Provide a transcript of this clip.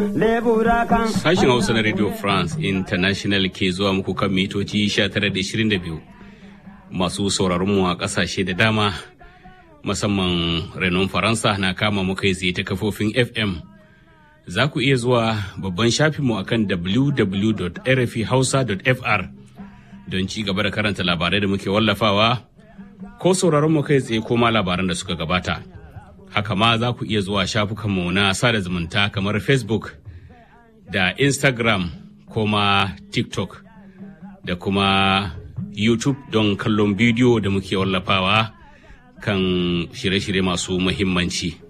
lebura kan Sashen Hausa na Radio France International ke zuwa muku kan mitoci 1922 masu sauraron mu a ƙasashe da dama musamman renon Faransa na kama mu kai tsaye ta kafofin FM. Za ku iya zuwa babban shafinmu akan www.rfhausa.fr don ci gaba da karanta labarai da muke wallafawa ko sauraron mu kai tsaye ko ma labaran da suka gabata. Haka ma za ku iya zuwa shafukanmu na sada zumunta kamar Facebook da Instagram ko ma TikTok da kuma YouTube don kallon bidiyo da muke wallafawa kan shirye-shirye masu muhimmanci.